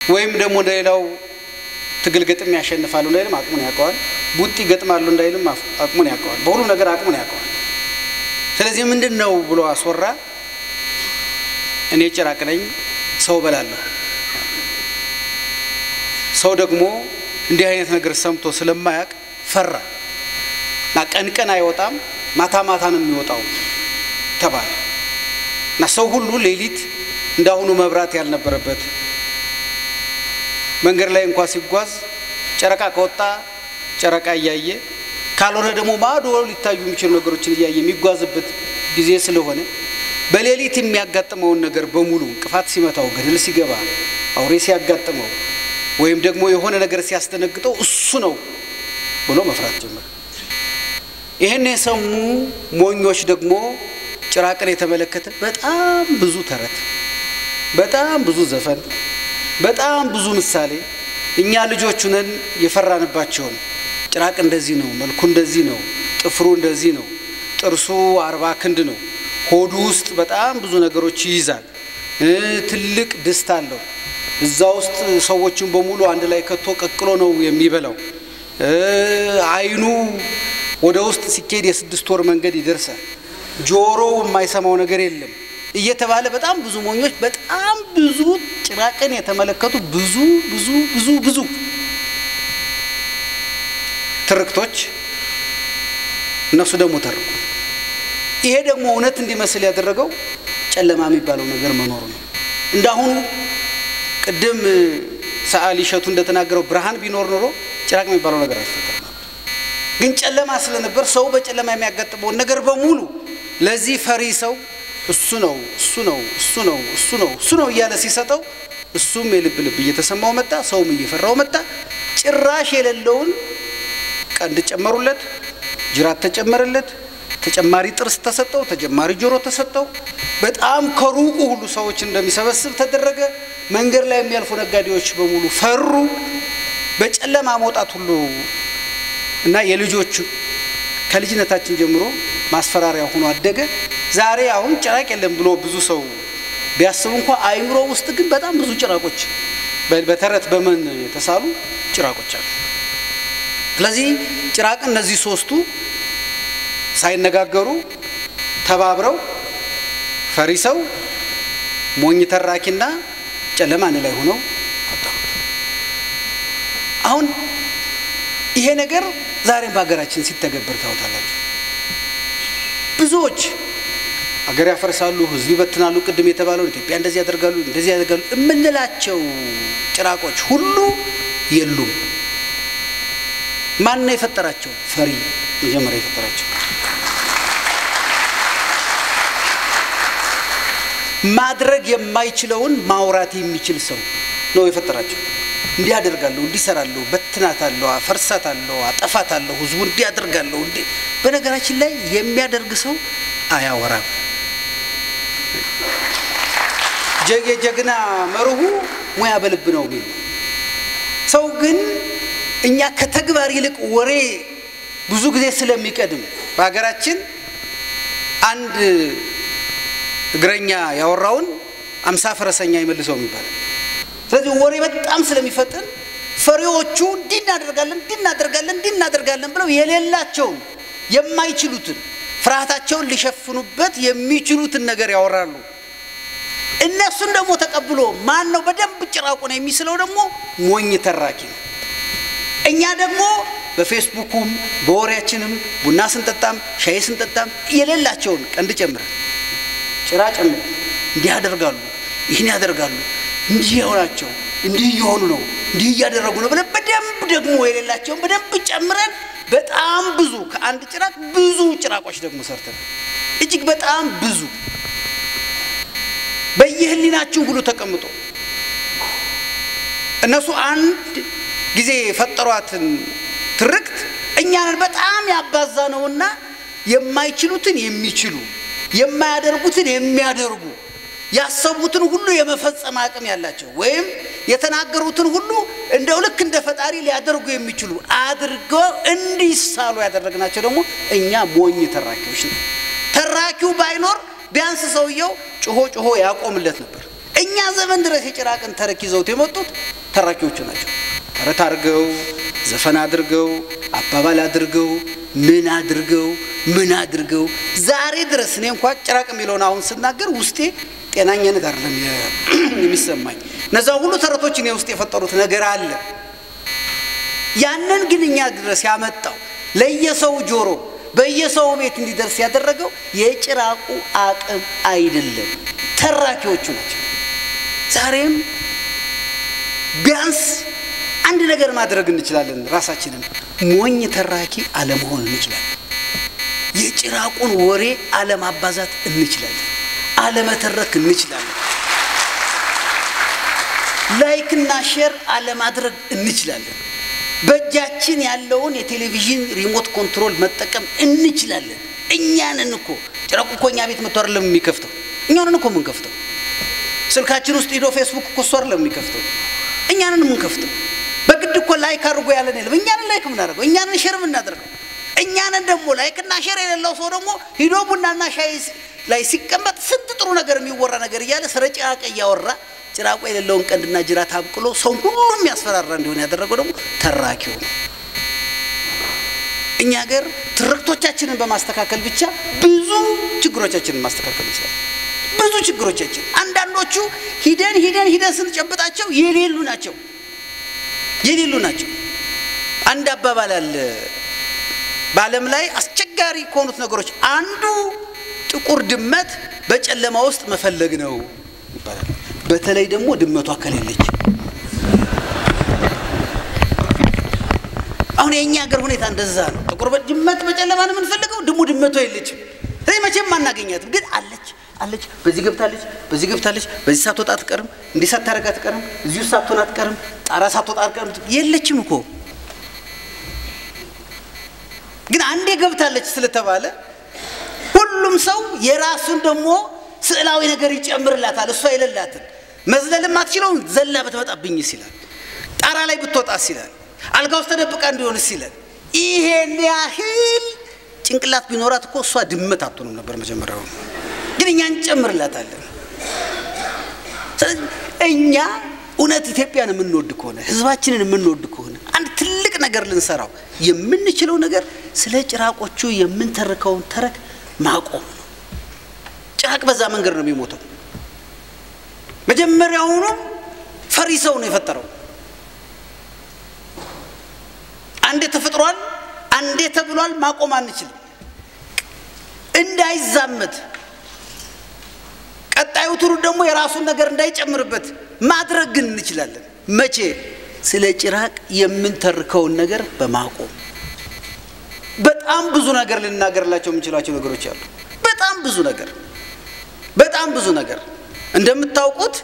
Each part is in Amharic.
ወይም ደግሞ እንደሌላው ትግል ገጥም ያሸንፋሉ እንዳይልም አቅሙን ያውቀዋል። ቡጢ ገጥማሉ እንዳይልም አቅሙን ያውቀዋል። በሁሉም ነገር አቅሙን ያውቀዋል። ስለዚህ ምንድን ነው ብሎ አስወራ። እኔ ጭራቅ ነኝ፣ ሰው በላለሁ። ሰው ደግሞ እንዲህ አይነት ነገር ሰምቶ ስለማያውቅ ፈራ እና ቀን ቀን አይወጣም፣ ማታ ማታ ነው የሚወጣው ተባለ እና ሰው ሁሉ ሌሊት እንዳሁኑ መብራት ያልነበረበት መንገድ ላይ እንኳ ሲጓዝ ጨረቃ ከወጣ ጨረቃ እያየ ካልሆነ ደግሞ ማዶ ሊታዩ የሚችሉ ነገሮችን እያየ የሚጓዝበት ጊዜ ስለሆነ በሌሊት የሚያጋጥመውን ነገር በሙሉ እንቅፋት ሲመታው፣ ገደል ሲገባ፣ አውሬ ሲያጋጥመው ወይም ደግሞ የሆነ ነገር ሲያስደነግጠው እሱ ነው ብሎ መፍራት ጀመረ። ይህን የሰሙ ሞኞች ደግሞ ጭራቅን የተመለከተ በጣም ብዙ ተረት፣ በጣም ብዙ ዘፈን፣ በጣም ብዙ ምሳሌ እኛ ልጆቹ ነን የፈራንባቸውን ጭራቅ እንደዚህ ነው፣ መልኩ እንደዚህ ነው፣ ጥፍሩ እንደዚህ ነው፣ ጥርሱ አርባ ክንድ ነው፣ ሆዱ ውስጥ በጣም ብዙ ነገሮች ይይዛል፣ ትልቅ ድስት አለው፣ እዛ ውስጥ ሰዎችን በሙሉ አንድ ላይ ከቶ ቀቅሎ ነው የሚበላው፣ አይኑ ወደ ውስጥ ሲኬድ የስድስት ወር መንገድ ይደርሳል፣ ጆሮው የማይሰማው ነገር የለም እየተባለ በጣም ብዙ ሞኞች በጣም ብዙ ጭራቅን የተመለከቱ ብዙ ብዙ ብዙ ብዙ ትርክቶች እነሱ ደግሞ ተርኩ። ይሄ ደግሞ እውነት እንዲመስል ያደረገው ጨለማ የሚባለው ነገር መኖሩ ነው። እንዳሁኑ ቅድም ሰዓሊ እሸቱ እንደተናገረው ብርሃን ቢኖር ኖሮ ጭራቅ የሚባለው ነገር አይፈጠርም ነበር። ግን ጨለማ ስለነበር ሰው በጨለማ የሚያጋጥመውን ነገር በሙሉ ለዚህ ፈሪ ሰው እሱ ነው እሱ ነው እሱ ነው እሱ ነው እሱ ነው እያለ ሲሰጠው እሱም የልብ ልብ እየተሰማው መጣ። ሰውም እየፈራው መጣ። ጭራሽ የሌለውን ቀንድ ጨመሩለት፣ ጅራት ተጨመረለት፣ ተጨማሪ ጥርስ ተሰጠው፣ ተጨማሪ ጆሮ ተሰጠው። በጣም ከሩቁ ሁሉ ሰዎች እንደሚሰበስብ ተደረገ። መንገድ ላይ የሚያልፉ ነጋዴዎች በሙሉ ፈሩ። በጨለማ መውጣት ሁሉ እና የልጆቹ ከልጅነታችን ጀምሮ ማስፈራሪያ ሆኖ አደገ። ዛሬ አሁን ጭራቅ የለም ብሎ ብዙ ሰው ቢያስቡ እንኳ አይምሮ ውስጥ ግን በጣም ብዙ ጭራቆች በተረት በምን የተሳሉ ጭራቆች አሉ። ስለዚህ ጭራቅ እነዚህ ሶስቱ ሳይነጋገሩ ተባብረው ፈሪ ሰው፣ ሞኝ ተራኪና ጨለማ አንድ ላይ ሆነው ፈጠሩት። አሁን ይሄ ነገር ዛሬም በሀገራችን ሲተገበር ታውታላችሁ። ብዙዎች አገር ያፈርሳሉ፣ ህዝብ ይበትናሉ። ቅድም የተባለውን ኢትዮጵያ እንደዚህ ያደርጋሉ፣ እንደዚህ ያደርጋሉ የምንላቸው ጭራቆች ሁሉ የሉም። ማን ነው የፈጠራቸው? ፈሪ መጀመሪያ የፈጠራቸው። ማድረግ የማይችለውን ማውራት የሚችል ሰው ነው የፈጠራቸው። እንዲህ አደርጋለሁ፣ እንዲህ እሰራለሁ፣ በትናታለሁ፣ አፈርሳታለሁ፣ አጠፋታለሁ፣ ህዝቡ እንዲህ አደርጋለሁ። እንዲህ በነገራችን ላይ የሚያደርግ ሰው አያወራም። የጀግና መርሁ ሙያ በልብ ነው የሚል ሰው ግን እኛ ከተግባር ይልቅ ወሬ ብዙ ጊዜ ስለሚቀድም በሀገራችን አንድ እግረኛ ያወራውን አምሳ ፈረሰኛ ይመልሰው የሚባል ስለዚህ ወሬ በጣም ስለሚፈጥን ፈሪዎቹ እንዲህ እናደርጋለን እንዲህ እናደርጋለን እንዲህ እናደርጋለን ብለው የሌላቸውን የማይችሉትን ፍርሃታቸውን ሊሸፍኑበት የሚችሉትን ነገር ያወራሉ። እነሱን ደግሞ ተቀብሎ ማን ነው በደንብ ጭራቁ ነው የሚስለው ደግሞ ሞኝ ተራኪ ነው። እኛ ደግሞ በፌስቡኩም በወሬያችንም ቡና ስንጠጣም ሻይ ስንጠጣም የሌላቸውን ቀንድ ጨምረን ጭራ ጨምረን እንዲህ ያደርጋሉ፣ ይህን ያደርጋሉ፣ እንዲህ የሆናቸው እንዲህ እየሆኑ ነው፣ እንዲህ እያደረጉ ነው ብለን በደንብ ደግሞ የሌላቸውን በደንብ ጨምረን በጣም ብዙ ከአንድ ጭራቅ ብዙ ጭራቆች ደግሞ ሰርተናል። እጅግ በጣም ብዙ በየህሊናችን ሁሉ ተቀምጦ እነሱ አንድ ጊዜ የፈጠሯትን ትርክት እኛንን በጣም ያባዛ ነውና የማይችሉትን የሚችሉ የማያደርጉትን የሚያደርጉ ያሰቡትን ሁሉ የመፈጸም አቅም ያላቸው ወይም የተናገሩትን ሁሉ እንደው ልክ እንደ ፈጣሪ ሊያደርጉ የሚችሉ አድርገው እንዲሳሉ ያደረግናቸው ደግሞ እኛ ሞኝ ተራኪዎች ነው። ተራኪው ባይኖር ቢያንስ ሰውየው ጮሆ ጮሆ ያቆምለት ነበር። እኛ ዘመን ድረስ የጭራቅን ተረክ ይዘውት የመጡት ተራኪዎቹ ናቸው። ተረት አድርገው ዘፈን አድርገው አባባል አድርገው ምን አድርገው ምን አድርገው ዛሬ ድረስ እኔ እንኳ ጭራቅ የሚለውን አሁን ስናገር ውስጤ ጤናኛነት አይደለም የሚሰማኝ። እነዛ ሁሉ ተረቶች እኔ ውስጥ የፈጠሩት ነገር አለ። ያንን ግን እኛ ድረስ ያመጣው ለየሰው ጆሮ በየሰው ቤት እንዲደርስ ያደረገው የጭራቁ አቅም አይደለም፣ ተራኪዎቹ ናቸው። ዛሬም ቢያንስ አንድ ነገር ማድረግ እንችላለን። ራሳችንን ሞኝ ተራኪ አለመሆን እንችላለን። የጭራቁን ወሬ አለማባዛት እንችላለን። አለመተረክ እንችላለን። ላይክና ሼር አለማድረግ እንችላለን። በእጃችን ያለውን የቴሌቪዥን ሪሞት ኮንትሮል መጠቀም እንችላለን። እኛንን እኮ ጭራቁ እኮ እኛ ቤት መጥቶ አይደለም የሚከፍተው፣ እኛንን እኮ የምንከፍተው። ስልካችን ውስጥ ሂዶ ፌስቡክ እኮ እሱ አይደለም የሚከፍተው፣ እኛንን የምንከፍተው። በግድ እኮ ላይክ አድርጎ ያለን የለም። እኛንን ላይክ የምናደርገው፣ እኛንን ሼር የምናደርገው። እኛንን ደግሞ ላይክና ሼር የሌለው ሰው ደግሞ ሂዶ ቡናና ሻይ ላይ ሲቀመጥ ስንት ጥሩ ነገር የሚወራ ነገር እያለ ስለ ጭራቅ እያወራ ጭራቁ የሌለውን ቀንድና ጅራት አብቅሎ ሰው ሁሉ የሚያስፈራራ እንዲሆን ያደረገው ደግሞ ተራኪው ነው። እኛ ሀገር ትርክቶቻችንን በማስተካከል ብቻ ብዙ ችግሮቻችንን ማስተካከል ይችላል። ብዙ ችግሮቻችን አንዳንዶቹ ሂደን ሂደን ሂደን ስንጨብጣቸው የሌሉ ናቸው የሌሉ ናቸው። አንድ አባባል አለ በዓለም ላይ አስቸጋሪ ከሆኑት ነገሮች አንዱ ጥቁር ድመት በጨለማ ውስጥ መፈለግ ነው ይባላል። በተለይ ደግሞ ድመቷ ከሌለች። አሁን የእኛ ሀገር ሁኔታ እንደዛ ነው። ጥቁር ድመት በጨለማ ነው የምንፈልገው፣ ድሙ ድመቷ የለችም። ስለዚህ መቼም አናገኛትም፣ ግን አለች አለች። በዚህ ገብታለች፣ በዚህ ገብታለች፣ በዚህ ሳትወጣ አትቀርም፣ እንዲህ ሳታረግ አትቀርም፣ እዚሁ ሳትሆን አትቀርም፣ ጣራ ሳትወጣ አትቀርም። የለችም እኮ ግን አንዴ ገብታለች ስለተባለ ሁሉም ሰው የራሱን ደግሞ ስዕላዊ ነገር ይጨምርላታል። እሷ የሌላትን መዝለልም አትችለውም። ዘላ ብትመጣብኝስ ይላል። ጣራ ላይ ብትወጣስ ይላል። አልጋ ውስጥ ተደብቃ እንዲሆንስ ይላል። ይሄን ያህል ጭንቅላት ቢኖራት እኮ እሷ ድመት አትሆንም ነበር መጀመሪያው። ግን እኛ እንጨምርላታለን። እኛ እውነት ኢትዮጵያን የምንወድ ከሆነ ህዝባችንን የምንወድ ከሆነ አንድ ትልቅ ነገር ልንሰራው የምንችለው ነገር ስለ ጭራቆቹ የምንተርከውን ተረክ ማቆም ነው። ጭራቅ በዛ መንገድ ነው የሚሞተው። መጀመሪያውኑም ፈሪ ሰው ነው የፈጠረው። አንዴ ተፈጥሯል፣ አንዴ ተብሏል። ማቆም አንችልም። እንዳይዛመት ቀጣዩ ትውልድ ደግሞ የራሱን ነገር እንዳይጨምርበት ማድረግ ግን እንችላለን። መቼ? ስለ ጭራቅ የምንተርከውን ነገር በማቆም በጣም ብዙ ነገር ልናገርላቸው የምንችላቸው ነገሮች አሉ። በጣም ብዙ ነገር በጣም ብዙ ነገር እንደምታውቁት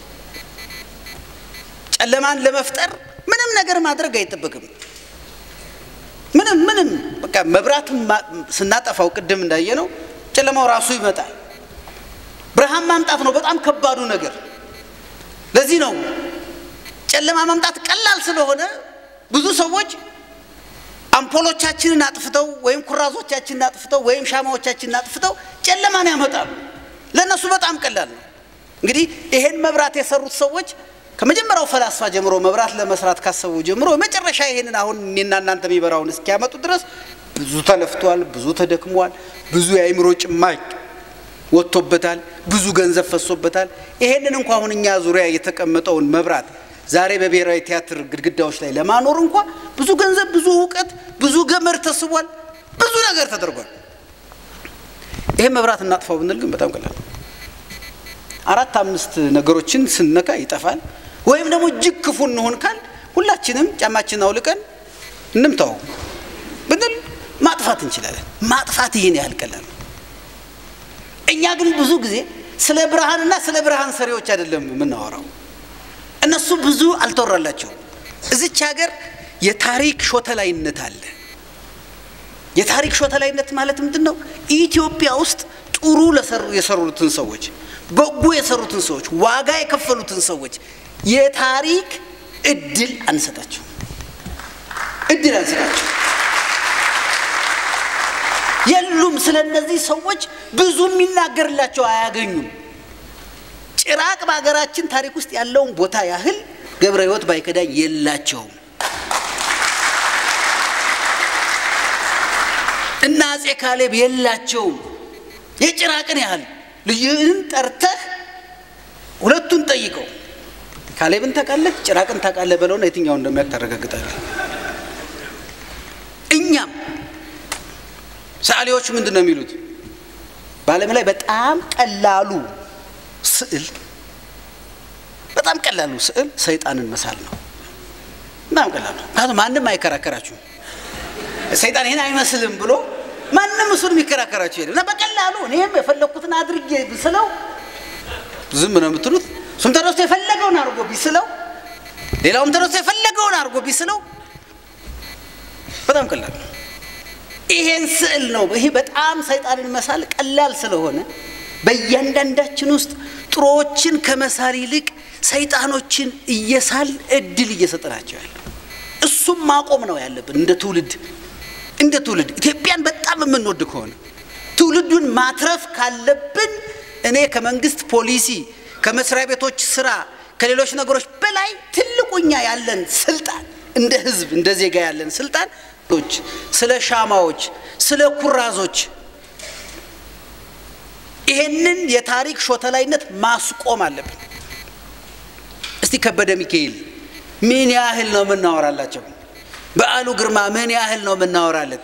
ጨለማን ለመፍጠር ምንም ነገር ማድረግ አይጠበቅም። ምንም ምንም በቃ መብራቱን ስናጠፋው ቅድም እንዳየነው ጨለማው ራሱ ይመጣል። ብርሃን ማምጣት ነው በጣም ከባዱ ነገር። ለዚህ ነው ጨለማ ማምጣት ቀላል ስለሆነ ብዙ ሰዎች አምፖሎቻችንን አጥፍተው ወይም ኩራዞቻችንን አጥፍተው ወይም ሻማዎቻችንን አጥፍተው ጨለማን ያመጣሉ። ለእነሱ በጣም ቀላል ነው። እንግዲህ ይሄን መብራት የሰሩት ሰዎች ከመጀመሪያው ፈላስፋ ጀምሮ መብራት ለመስራት ካሰቡ ጀምሮ መጨረሻ ይሄንን አሁን እኔና እናንተ የሚበራውን እስኪያመጡ ድረስ ብዙ ተለፍቷል፣ ብዙ ተደክሟል፣ ብዙ የአእምሮ ጭማቅ ወጥቶበታል፣ ብዙ ገንዘብ ፈሶበታል። ይሄንን እንኳ አሁን እኛ ዙሪያ የተቀመጠውን መብራት ዛሬ በብሔራዊ ቲያትር ግድግዳዎች ላይ ለማኖር እንኳ ብዙ ገንዘብ፣ ብዙ እውቀት፣ ብዙ ገመድ ተስቧል፣ ብዙ ነገር ተደርጓል። ይሄን መብራት እናጥፋው ብንል ግን በጣም ቀላል አራት አምስት ነገሮችን ስነካ ይጠፋል። ወይም ደግሞ እጅግ ክፉ እንሆን ካል ሁላችንም ጫማችን አውልቀን እንምታው ብንል ማጥፋት እንችላለን። ማጥፋት ይህን ያህል ቀላል ነው። እኛ ግን ብዙ ጊዜ ስለ ብርሃንና ስለ ብርሃን ሰሪዎች አይደለም የምናወራው። እነሱ ብዙ አልተወራላቸውም። እዚች ሀገር የታሪክ ሾተላይነት አለ። የታሪክ ሾተላይነት ማለት ምንድን ነው? ኢትዮጵያ ውስጥ ጥሩ የሰሩትን ሰዎች፣ በጎ የሰሩትን ሰዎች፣ ዋጋ የከፈሉትን ሰዎች የታሪክ እድል አንሰጣቸው እድል አንሰጣቸው የሉም። ስለ እነዚህ ሰዎች ብዙ የሚናገርላቸው አያገኙም። ጭራቅ በሀገራችን ታሪክ ውስጥ ያለውን ቦታ ያህል ገብረ ሕይወት ባይከዳኝ የላቸውም። እና አጼ ካሌብ የላቸውም። የጭራቅን ያህል ልጅህን ጠርተህ ሁለቱን ጠይቀው ካሌብን ታውቃለህ፣ ጭራቅን ታውቃለህ በለውና የትኛውን እንደሚያውቅ ታረጋግጣለህ። እኛም ሰዓሊዎቹ ምንድን ነው የሚሉት? በዓለም ላይ በጣም ቀላሉ ስዕል በጣም ቀላሉ ስዕል ሰይጣንን መሳል ነው። በጣም ቀላሉ ምክንያቱም ማንም አይከራከራችሁም። ሰይጣን ይህን አይመስልም ብሎ ማንም እሱን የሚከራከራችሁ የለም እና በቀላሉ እኔም የፈለግኩትን አድርጌ ብስለው ዝም ነው የምትሉት። እሱም ተነስቶ የፈለገውን አድርጎ ቢስለው፣ ሌላውም ተነስቶ የፈለገውን አድርጎ ቢስለው በጣም ቀላል ነው። ይሄን ስዕል ነው። ይሄ በጣም ሰይጣንን መሳል ቀላል ስለሆነ በእያንዳንዳችን ውስጥ ጥሩዎችን ከመሳል ይልቅ ሰይጣኖችን እየሳል እድል እየሰጠናቸው ያለ እሱም ማቆም ነው ያለብን እንደ ትውልድ እንደ ትውልድ ኢትዮጵያን በጣም የምንወድ ከሆነ ትውልዱን ማትረፍ ካለብን እኔ ከመንግስት ፖሊሲ ከመስሪያ ቤቶች ስራ ከሌሎች ነገሮች በላይ ትልቁኛ ያለን ስልጣን እንደ ህዝብ እንደ ዜጋ ያለን ስልጣን ስለ ሻማዎች ስለ ኩራዞች ይሄንን የታሪክ ሾተላይነት ማስቆም አለብን። እስቲ ከበደ ሚካኤል ምን ያህል ነው የምናወራላቸው? በዓሉ ግርማ ምን ያህል ነው የምናወራለት?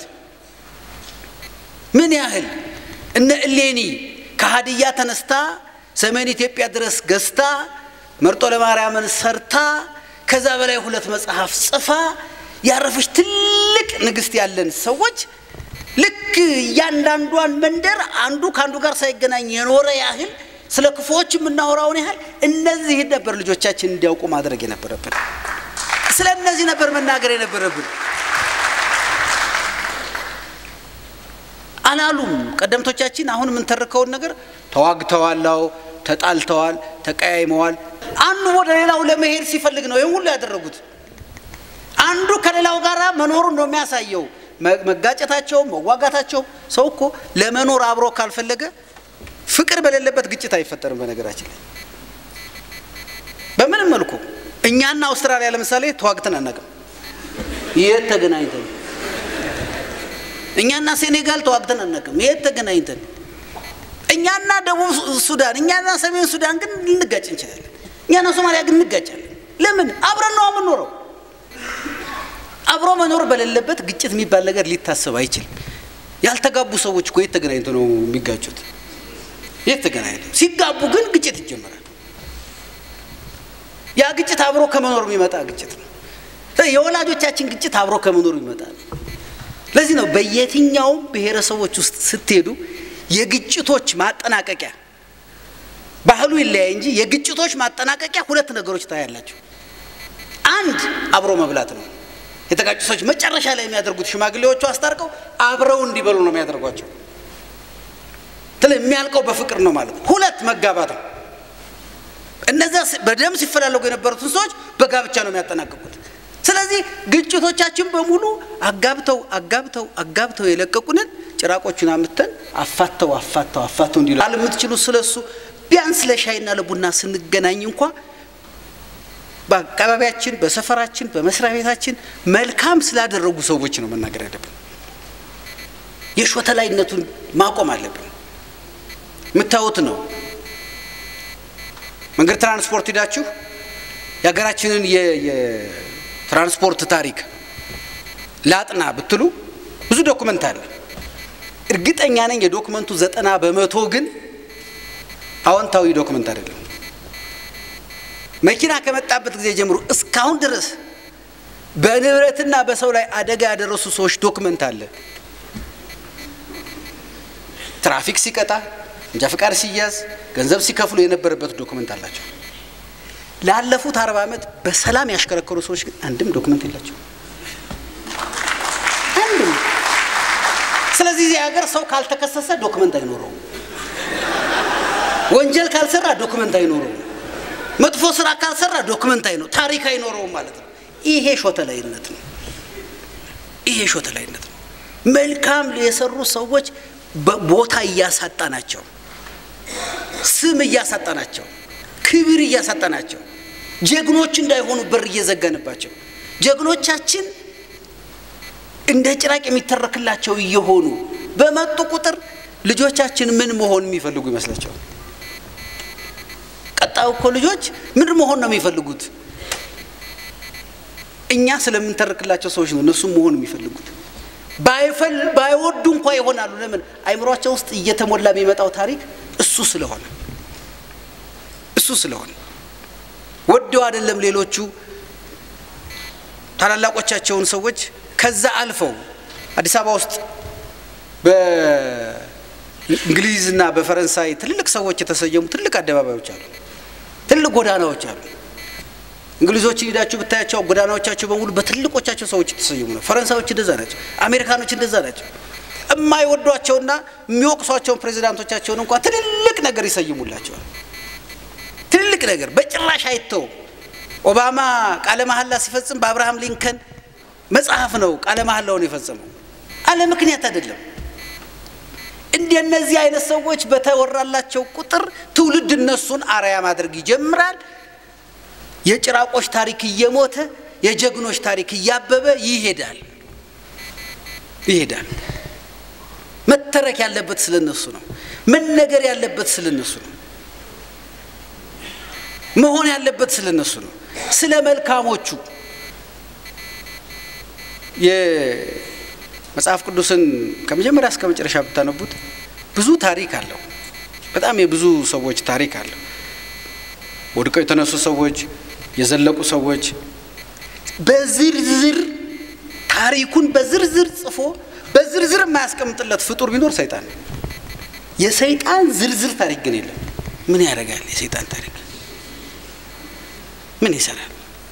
ምን ያህል እነ እሌኒ ከሀዲያ ተነስታ ሰሜን ኢትዮጵያ ድረስ ገዝታ መርጦ ለማርያምን ሰርታ ከዛ በላይ ሁለት መጽሐፍ ጽፋ ያረፈች ትልቅ ንግስት ያለን ሰዎች ልክ እያንዳንዷን መንደር አንዱ ከአንዱ ጋር ሳይገናኝ የኖረ ያህል ስለ ክፉዎች የምናወራውን ያህል እነዚህን ነበር ልጆቻችን እንዲያውቁ ማድረግ የነበረብን። ስለ እነዚህ ነበር መናገር የነበረብን። አላሉም ቀደምቶቻችን። አሁን የምንተርከውን ነገር ተዋግተዋላው፣ ተጣልተዋል፣ ተቀያይመዋል። አንዱ ወደ ሌላው ለመሄድ ሲፈልግ ነው ይህን ሁሉ ያደረጉት። አንዱ ከሌላው ጋር መኖሩን ነው የሚያሳየው። መጋጨታቸው፣ መዋጋታቸው። ሰው እኮ ለመኖር አብሮ ካልፈለገ ፍቅር በሌለበት ግጭት አይፈጠርም። በነገራችን ላይ በምንም መልኩ እኛና አውስትራሊያ ለምሳሌ ተዋግተን አናውቅም። የት ተገናኝተን? እኛና ሴኔጋል ተዋግተን አናውቅም። የት ተገናኝተን? እኛና ደቡብ ሱዳን፣ እኛና ሰሜን ሱዳን ግን ልንጋጭ እንችላለን። እኛና ሶማሊያ ግን እንጋጫለን። ለምን? አብረን ነው የምንኖረው። አብሮ መኖር በሌለበት ግጭት የሚባል ነገር ሊታሰብ አይችልም። ያልተጋቡ ሰዎች እኮ የት ተገናኝተው ነው የሚጋጩት? የት ተገናኝተው? ሲጋቡ ግን ግጭት ይጀምራል። ያ ግጭት አብሮ ከመኖር የሚመጣ ግጭት ነው። የወላጆቻችን ግጭት አብሮ ከመኖር ይመጣል። ለዚህ ነው በየትኛውም ብሔረሰቦች ውስጥ ስትሄዱ የግጭቶች ማጠናቀቂያ ባህሉ ይለያይ እንጂ የግጭቶች ማጠናቀቂያ ሁለት ነገሮች ታያላቸው። አንድ አብሮ መብላት ነው። የተጋጩ ሰዎች መጨረሻ ላይ የሚያደርጉት ሽማግሌዎቹ አስታርቀው አብረው እንዲበሉ ነው የሚያደርጓቸው። ትል የሚያልቀው በፍቅር ነው ማለት ነው። ሁለት መጋባት ነው። እነዚያ በደም ሲፈላለጉ የነበሩትን ሰዎች በጋብቻ ነው የሚያጠናቅቁት። ስለዚህ ግጭቶቻችን በሙሉ አጋብተው አጋብተው አጋብተው የለቀቁንን ጭራቆቹን አምተን አፋተው አፋተው አፋተው እንዲሉ አለ የምትችሉ ስለሱ ቢያንስ ለሻይና ለቡና ስንገናኝ እንኳ በአካባቢያችን፣ በሰፈራችን፣ በመስሪያ ቤታችን መልካም ስላደረጉ ሰዎች ነው መናገር ያለብን። የሾተላይነቱን ማቆም አለብን። የምታዩት ነው። መንገድ ትራንስፖርት ሂዳችሁ የሀገራችንን የትራንስፖርት ታሪክ ላጥና ብትሉ ብዙ ዶኩመንት አለ። እርግጠኛ ነኝ የዶክመንቱ ዘጠና በመቶ ግን አዎንታዊ ዶክመንት አይደለም። መኪና ከመጣበት ጊዜ ጀምሮ እስካሁን ድረስ በንብረትና በሰው ላይ አደጋ ያደረሱ ሰዎች ዶክመንት አለ። ትራፊክ ሲቀጣ፣ እንጃ ፍቃድ ሲያዝ፣ ገንዘብ ሲከፍሉ የነበረበት ዶክመንት አላቸው። ላለፉት አርባ ዓመት በሰላም ያሽከረከሩ ሰዎች ግን አንድም ዶክመንት የላቸው። አንድም። ስለዚህ እዚህ ሀገር ሰው ካልተከሰሰ ዶክመንት አይኖረውም። ወንጀል ካልሰራ ዶክመንት አይኖረውም። መጥፎ ስራ ካልሰራ ዶክመንት አይኖ ታሪክ አይኖረውም ማለት ነው። ይሄ ሾተላይነት ነው። ይሄ ሾተላይነት ነው። መልካም የሰሩ ሰዎች ቦታ እያሳጣናቸው፣ ስም እያሳጣናቸው፣ ክብር እያሳጠናቸው ጀግኖች እንዳይሆኑ በር እየዘጋንባቸው ጀግኖቻችን እንደ ጭራቅ የሚተረክላቸው እየሆኑ በመጡ ቁጥር ልጆቻችን ምን መሆን የሚፈልጉ ይመስላቸዋል? ቀጣዩ እኮ ልጆች ምን መሆን ነው የሚፈልጉት? እኛ ስለምንተርክላቸው ሰዎች ነው እነሱም መሆን የሚፈልጉት። ባይፈል ባይወዱ እንኳ ይሆናሉ። ለምን? አይምሯቸው ውስጥ እየተሞላ የሚመጣው ታሪክ እሱ ስለሆነ እሱ ስለሆነ ወደው አይደለም ሌሎቹ ታላላቆቻቸውን ሰዎች ከዛ አልፈው አዲስ አበባ ውስጥ በእንግሊዝና በፈረንሳይ ትልልቅ ሰዎች የተሰየሙ ትልቅ አደባባዮች አሉ፣ ትልቅ ጎዳናዎች አሉ። እንግሊዞችን ሂዳችሁ ብታያቸው ጎዳናዎቻቸው በሙሉ በትልቆቻቸው ሰዎች የተሰየሙ ነው። ፈረንሳዮች እንደዛ ናቸው። አሜሪካኖች እንደዛ ናቸው። የማይወዷቸውና የሚወቅሷቸውን ፕሬዚዳንቶቻቸውን እንኳ ትልልቅ ነገር ይሰይሙላቸዋል። ትልልቅ ነገር በጭራሽ አይተውም። ኦባማ ቃለ መሐላ ሲፈጽም በአብርሃም ሊንከን መጽሐፍ ነው ቃለ መሐላውን የፈጸመው፣ አለ ምክንያት አይደለም። እንደነዚህ አይነት ሰዎች በተወራላቸው ቁጥር ትውልድ እነሱን አርአያ ማድረግ ይጀምራል። የጭራቆች ታሪክ እየሞተ የጀግኖች ታሪክ እያበበ ይሄዳል ይሄዳል። መተረክ ያለበት ስለነሱ ነው። መነገር ያለበት ስለነሱ ነው። መሆን ያለበት ስለነሱ ነው። ስለ መልካሞቹ የመጽሐፍ ቅዱስን ከመጀመሪያ እስከ መጨረሻ ብታነቡት ብዙ ታሪክ አለው። በጣም የብዙ ሰዎች ታሪክ አለው። ወድቀው የተነሱ ሰዎች፣ የዘለቁ ሰዎች በዝርዝር ታሪኩን በዝርዝር ጽፎ በዝርዝር የማያስቀምጥለት ፍጡር ቢኖር ሰይጣን ነው። የሰይጣን ዝርዝር ታሪክ ግን የለም። ምን ያደርጋል? የሰይጣን ታሪክ ምን ይሰራል?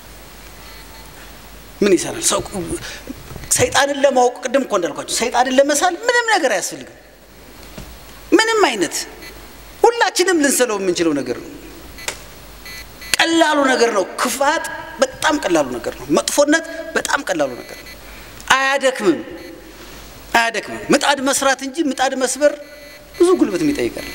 ምን ይሰራል? ሰው ሰይጣንን ለማወቅ ቅድም እኮ እንዳልኳቸው ሰይጣንን ለመሳል ምንም ነገር አያስፈልግም። ምንም አይነት ሁላችንም ልንስለው የምንችለው ነገር ነው። ቀላሉ ነገር ነው። ክፋት በጣም ቀላሉ ነገር ነው። መጥፎነት በጣም ቀላሉ ነገር ነው። አያደክምም፣ አያደክምም። ምጣድ መስራት እንጂ ምጣድ መስበር ብዙ ጉልበት የሚጠይቃል።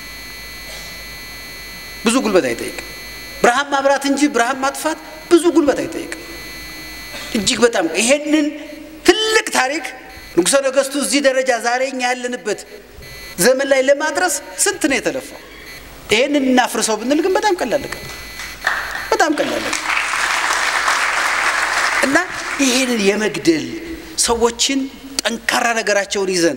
ብዙ ጉልበት አይጠይቅም። ብርሃን ማብራት እንጂ ብርሃን ማጥፋት ብዙ ጉልበት አይጠይቅም። እጅግ በጣም ይሄንን ትልቅ ታሪክ ንጉሠ ነገሥቱ እዚህ ደረጃ ዛሬ እኛ ያለንበት ዘመን ላይ ለማድረስ ስንት ነው የተለፋው? ይሄንን እናፍርሰው ብንል ግን በጣም ቀላል ነገር በጣም ቀላል እና ይሄንን የመግደል ሰዎችን ጠንካራ ነገራቸውን ይዘን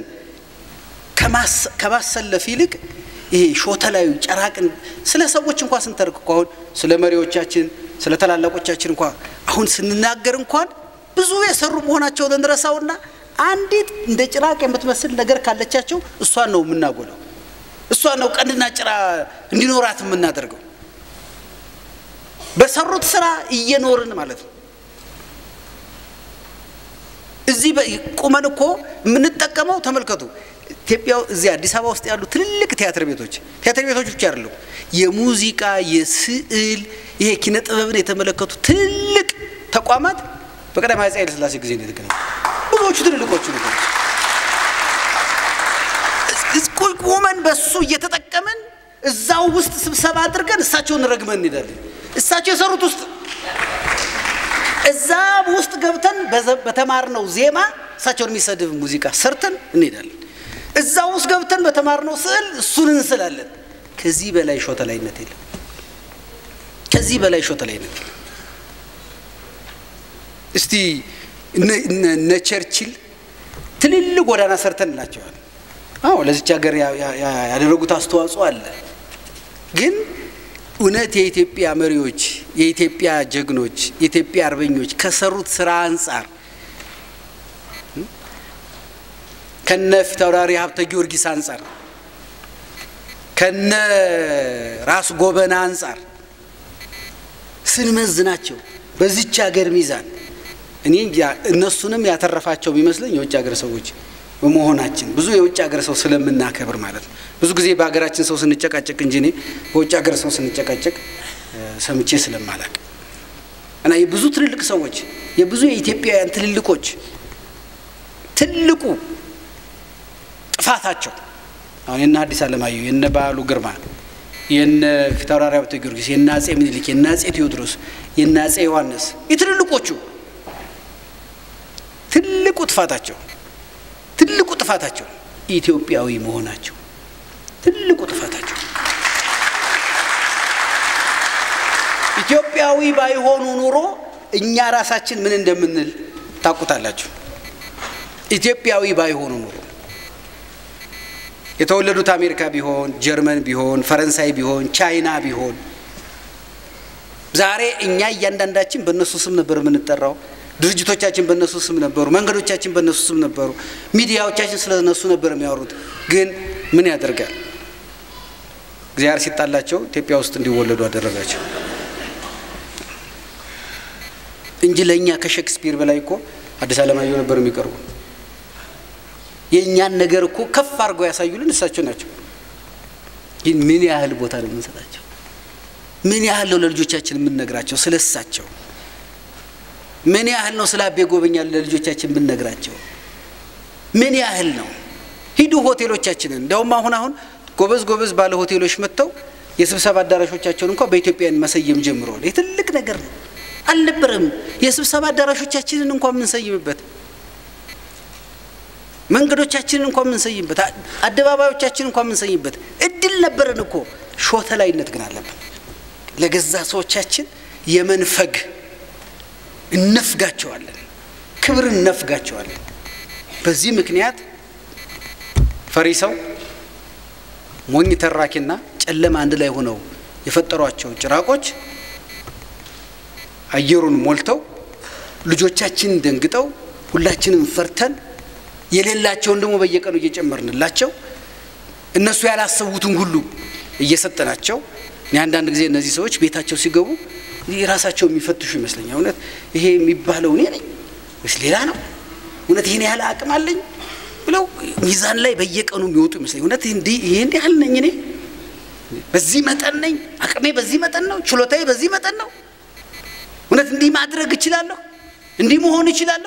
ከማሰለፍ ይልቅ ይሄ ሾተላዩ ጨራቅን ስለ ሰዎች እንኳ ስንተርክ እኮ አሁን ስለ መሪዎቻችን ስለ ታላላቆቻችን እንኳ አሁን ስንናገር እንኳን ብዙ የሰሩ መሆናቸውን እንረሳውና አንዲት እንደ ጭራቅ የምትመስል ነገር ካለቻቸው እሷን ነው የምናጎለው። እሷን ነው ቀንድና ጭራ እንዲኖራት የምናደርገው። በሰሩት ስራ እየኖርን ማለት ነው። እዚህ ቁመን እኮ የምንጠቀመው ተመልከቱ። ኢትዮጵያ እዚህ አዲስ አበባ ውስጥ ያሉ ትልልቅ ቲያትር ቤቶች ቲያትር ቤቶች ብቻ አይደለም፣ የሙዚቃ የስዕል ይሄ ኪነ ጥበብን የተመለከቱ ትልልቅ ተቋማት በቀዳማዊ አፄ ኃይለ ሥላሴ ጊዜ ነው የተገነቡ። ብዙዎቹ ትልልቆቹ ነገሮች ቁመን በሱ እየተጠቀምን እዛው ውስጥ ስብሰባ አድርገን እሳቸውን ረግመን እንሄዳለን። እሳቸው የሰሩት ውስጥ እዛ ውስጥ ገብተን በተማርነው ዜማ እሳቸውን የሚሰድብ ሙዚቃ ሰርተን እንሄዳለን። እዛ ውስጥ ገብተን በተማርነው ስዕል እሱን እንስላለን። ከዚህ በላይ ሾተላይነት የለም። ከዚህ በላይ ሾተላይነት የለም። እስቲ እነ ቸርችል ትልልቅ ጎዳና ሰርተን እንላቸዋል። አዎ ለዚች ሀገር ያደረጉት አስተዋጽኦ አለ። ግን እውነት የኢትዮጵያ መሪዎች፣ የኢትዮጵያ ጀግኖች፣ የኢትዮጵያ አርበኞች ከሰሩት ስራ አንጻር ከነ ፊታውራሪ ሀብተ ጊዮርጊስ አንጻር ከነ ራስ ጎበና አንጻር ስንመዝናቸው በዚች ሀገር ሚዛን እኔ እነሱንም ያተረፋቸው የሚመስለኝ የውጭ ሀገር ሰዎች በመሆናችን ብዙ የውጭ ሀገር ሰው ስለምናከብር ማለት ነው። ብዙ ጊዜ በሀገራችን ሰው ስንጨቃጨቅ እንጂ እኔ በውጭ ሀገር ሰው ስንጨቃጨቅ ሰምቼ ስለማላቅ እና የብዙ ትልልቅ ሰዎች የብዙ የኢትዮጵያውያን ትልልቆች ትልቁ ጥፋታቸው አሁን የነ ሐዲስ ዓለማየሁ የነ በዓሉ ግርማ የነ ፊታውራሪ ሀብተ ጊዮርጊስ የነ አጼ ምኒልክ የነ አጼ ቴዎድሮስ የነ አጼ ዮሐንስ የትልልቆቹ ትልቁ ጥፋታቸው ትልቁ ጥፋታቸው ኢትዮጵያዊ መሆናቸው ትልቁ ጥፋታቸው ኢትዮጵያዊ ባይሆኑ ኑሮ እኛ ራሳችን ምን እንደምንል ታውቁታላችሁ። ኢትዮጵያዊ ባይሆኑ ኑሮ የተወለዱት አሜሪካ ቢሆን፣ ጀርመን ቢሆን፣ ፈረንሳይ ቢሆን፣ ቻይና ቢሆን ዛሬ እኛ እያንዳንዳችን በእነሱ ስም ነበር የምንጠራው። ድርጅቶቻችን በእነሱ ስም ነበሩ። መንገዶቻችን በእነሱ ስም ነበሩ። ሚዲያዎቻችን ስለ እነሱ ነበር የሚያወሩት። ግን ምን ያደርጋል እግዚአብሔር ሲጣላቸው ኢትዮጵያ ውስጥ እንዲወለዱ አደረጋቸው እንጂ ለእኛ ከሼክስፒር በላይ እኮ አዲስ አለማየሁ ነበር የሚቀርቡ። የእኛን ነገር እኮ ከፍ አድርገው ያሳዩልን እሳቸው ናቸው። ግን ምን ያህል ቦታ ነው የምንሰጣቸው? ምን ያህል ነው ለልጆቻችን የምንነግራቸው ስለ እሳቸው? ምን ያህል ነው ስለ አቤ ጎበኛል ለልጆቻችን የምንነግራቸው? ምን ያህል ነው? ሂዱ ሆቴሎቻችንን። እንዲያውም አሁን አሁን ጎበዝ ጎበዝ ባለ ሆቴሎች መጥተው የስብሰባ አዳራሾቻቸውን እንኳ በኢትዮጵያን መሰየም ጀምረዋል። ይህ ትልቅ ነገር ነው። አልነበረም የስብሰባ አዳራሾቻችንን እንኳ የምንሰይምበት መንገዶቻችንን እንኳ የምንሰይምበት አደባባዮቻችንን እንኳ የምንሰይምበት እድል ነበረን እኮ። ሾተላይነት ግን አለብን። ለገዛ ሰዎቻችን የመንፈግ እነፍጋቸዋለን፣ ክብር እነፍጋቸዋለን። በዚህ ምክንያት ፈሪ ሰው ሞኝ ተራኪና ጨለማ አንድ ላይ ሆነው የፈጠሯቸው ጭራቆች አየሩን ሞልተው ልጆቻችንን ደንግጠው ሁላችንም ፈርተን የሌላቸውን ደግሞ በየቀኑ እየጨመርንላቸው እነሱ ያላሰቡትን ሁሉ እየሰጠናቸው እኔ አንዳንድ ጊዜ እነዚህ ሰዎች ቤታቸው ሲገቡ ራሳቸው የሚፈትሹ ይመስለኛል። እውነት ይሄ የሚባለው እኔ ነኝ ወይስ ሌላ ነው? እውነት ይህን ያህል አቅም አለኝ ብለው ሚዛን ላይ በየቀኑ የሚወጡ ይመስለኛል። እውነት ይሄ እንዲህ ያህል ነኝ እኔ በዚህ መጠን ነኝ፣ አቅሜ በዚህ መጠን ነው፣ ችሎታዬ በዚህ መጠን ነው። እውነት እንዲህ ማድረግ እችላለሁ፣ እንዲህ መሆን እችላለሁ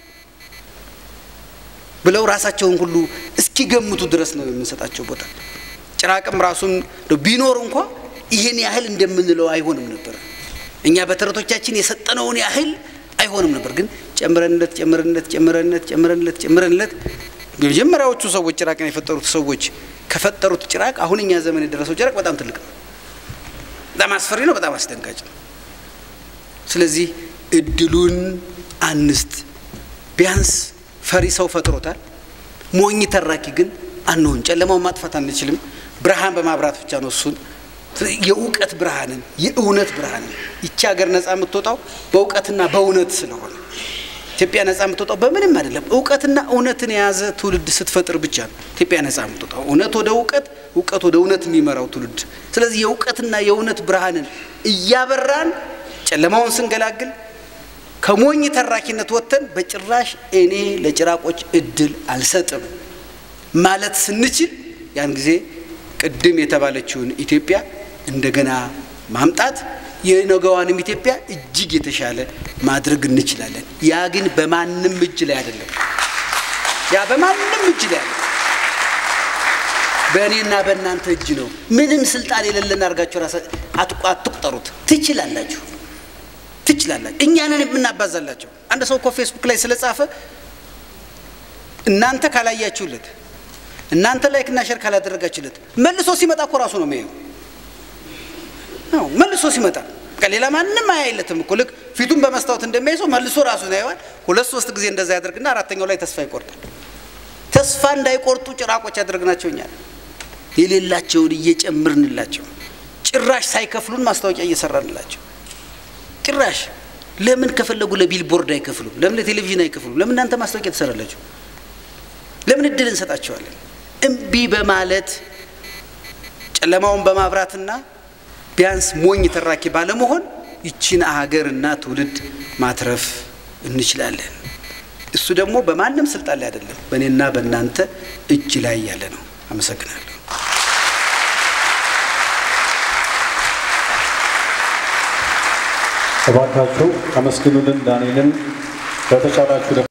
ብለው ራሳቸውን ሁሉ እስኪገምቱ ድረስ ነው የምንሰጣቸው ቦታ። ጭራቅም ራሱን ቢኖር እንኳ ይህን ያህል እንደምንለው አይሆንም ነበር። እኛ በተረቶቻችን የሰጠነውን ያህል አይሆንም ነበር። ግን ጨምረንለት ጨምረንለት ጨምረንለት ጨምረንለት ጨምረንለት የመጀመሪያዎቹ ሰዎች ጭራቅን የፈጠሩት ሰዎች ከፈጠሩት ጭራቅ አሁን እኛ ዘመን የደረሰው ጭራቅ በጣም ትልቅ ነው። በጣም አስፈሪ ነው። በጣም አስደንጋጭ ነው። ስለዚህ እድሉን አንስት። ቢያንስ ፈሪ ሰው ፈጥሮታል። ሞኝ ተራኪ ግን አንሆን። ጨለማውን ማጥፋት አንችልም። ብርሃን በማብራት ብቻ ነው እሱን የእውቀት ብርሃንን የእውነት ብርሃንን ይቺ ሀገር ነፃ የምትወጣው በእውቀትና በእውነት ስለሆነ ኢትዮጵያ ነፃ የምትወጣው በምንም አይደለም። እውቀትና እውነትን የያዘ ትውልድ ስትፈጥር ብቻ ነው ኢትዮጵያ ነፃ የምትወጣው። እውነት ወደ እውቀት፣ እውቀት ወደ እውነት የሚመራው ትውልድ። ስለዚህ የእውቀትና የእውነት ብርሃንን እያበራን ጨለማውን ስንገላግል ከሞኝ ተራኪነት ወጥተን በጭራሽ እኔ ለጭራቆች እድል አልሰጥም ማለት ስንችል ያን ጊዜ ቅድም የተባለችውን ኢትዮጵያ እንደገና ማምጣት የነገዋንም ኢትዮጵያ እጅግ የተሻለ ማድረግ እንችላለን። ያ ግን በማንም እጅ ላይ አይደለም። ያ በማንም እጅ ላይ አይደለም። በእኔና በእናንተ እጅ ነው። ምንም ስልጣን የሌለን አድርጋችሁ ራሳ አትቁጠሩት። ትችላላችሁ ትችላላችሁ። እኛንን የምናባዛላቸው አንድ ሰው እኮ ፌስቡክ ላይ ስለጻፈ እናንተ ካላያችሁለት እናንተ ላይክ እና ሸር ካላደረጋችሁለት መልሶ ሲመጣ እኮ ራሱ ነው የሚያየው። አዎ መልሶ ሲመጣ ሌላ ማንም አያይለትም እኮ ልክ ፊቱን በመስታወት እንደሚያይ ሰው መልሶ ራሱን ያየዋል። ሁለት ሶስት ጊዜ እንደዛ ያደርግና አራተኛው ላይ ተስፋ ይቆርጣል። ተስፋ እንዳይቆርጡ ጭራቆች ያደረግናቸው እኛ የሌላቸውን እየጨምርንላቸው ጭራሽ ሳይከፍሉን ማስታወቂያ እየሰራንላቸው ጭራሽ ለምን ከፈለጉ ለቢልቦርድ አይከፍሉም? ለምን ለቴሌቪዥን አይከፍሉም? ለምን እናንተ ማስታወቂያ ትሰራላችሁ? ለምን እድል እንሰጣቸዋለን? እምቢ በማለት ጨለማውን በማብራትና ቢያንስ ሞኝ ተራኪ ባለመሆን ይችን ሀገርና ትውልድ ማትረፍ እንችላለን። እሱ ደግሞ በማንም ስልጣን ላይ አይደለም፣ በእኔና በእናንተ እጅ ላይ ያለ ነው። አመሰግናለሁ። እባካችሁ አመስግኑልን ዳንኤልን በተቻላችሁ